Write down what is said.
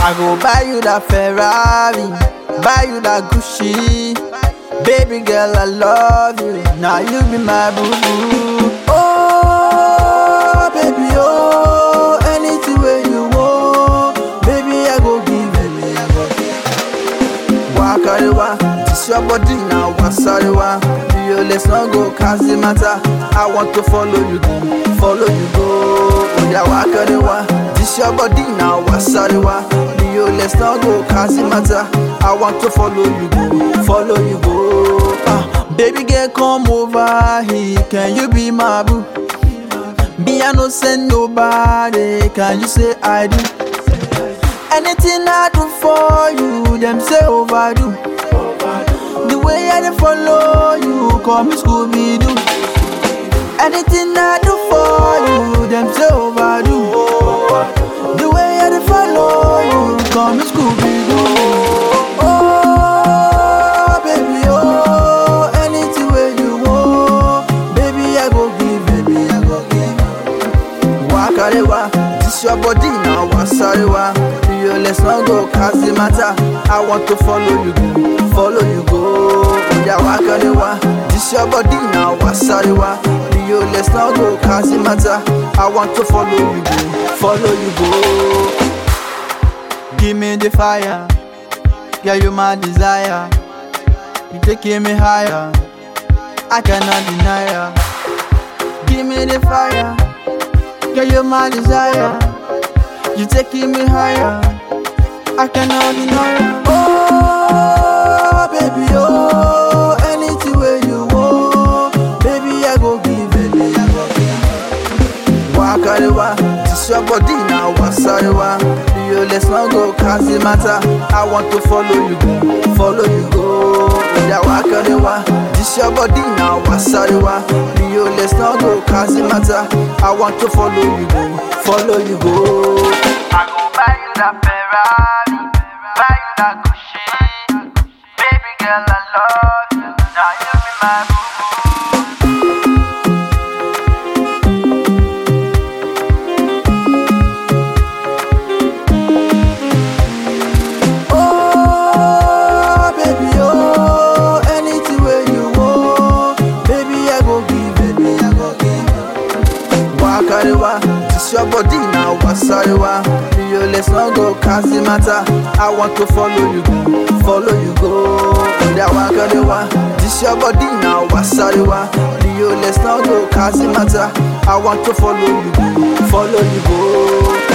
I go buy you that Ferrari, buy you that Gucci. Baby girl, I love you. Now you be my boo boo. Oh, baby, oh, anything where you want, baby, I go give you. I go give Wakarewa, this your body now, wasarewa. You let's not go cause the matter. I want to follow you, go, follow you go. Oya wakarewa, this your body now, wasarewa. You let's not go cause the matter. I want to follow you, go, follow you go. Ah, baby girl, come over here. Can you be my boo? Me, I no send nobody. Can you say I do? Anything I do for you, them say overdo. The way I dey follow you, call me Scooby Doo. Anything I do for you, them say overdo. The way I dey follow you, call me Scooby Doo. Oh, baby, oh, anything where you want, baby I go give, baby I go give. Wakarewa, this your body now, wasarewa. You let's not go cause the matter. I want to follow you, go, follow you go. Yeah, wakarewa, this your body now, wasarewa. You let's not go cause the matter. I want to follow you, go, follow you go. Give me the fire, yeah, you my desire. You taking me higher, I cannot deny ya. Give me the fire. Girl, you're my desire. You taking me higher. I cannot deny it. Oh, baby, oh, anything where you want, baby, I go give, baby, I go give. Wakarewa, this your body now, wasarewa. You let's not go cause the matter. I want to follow you, go, follow you go. Yeah, wakarewa, this your body now, wasarewa. You let's not go cause the matter. I want to follow you, go, follow you go. I go buy you that Ferrari, buy you that Gucci. Baby girl, I love you. Now you be my boo boo. Oh, baby, oh, anything where you want, baby, I go give, baby, I go give. Wakarewa, this your body now, wasarewa. You let's not go cause the matter. I want to follow you, go, follow you go. Yeah, wakarewa, this your body now, wasarewa. You let's not go cause the matter. I want to follow you, go, follow you go.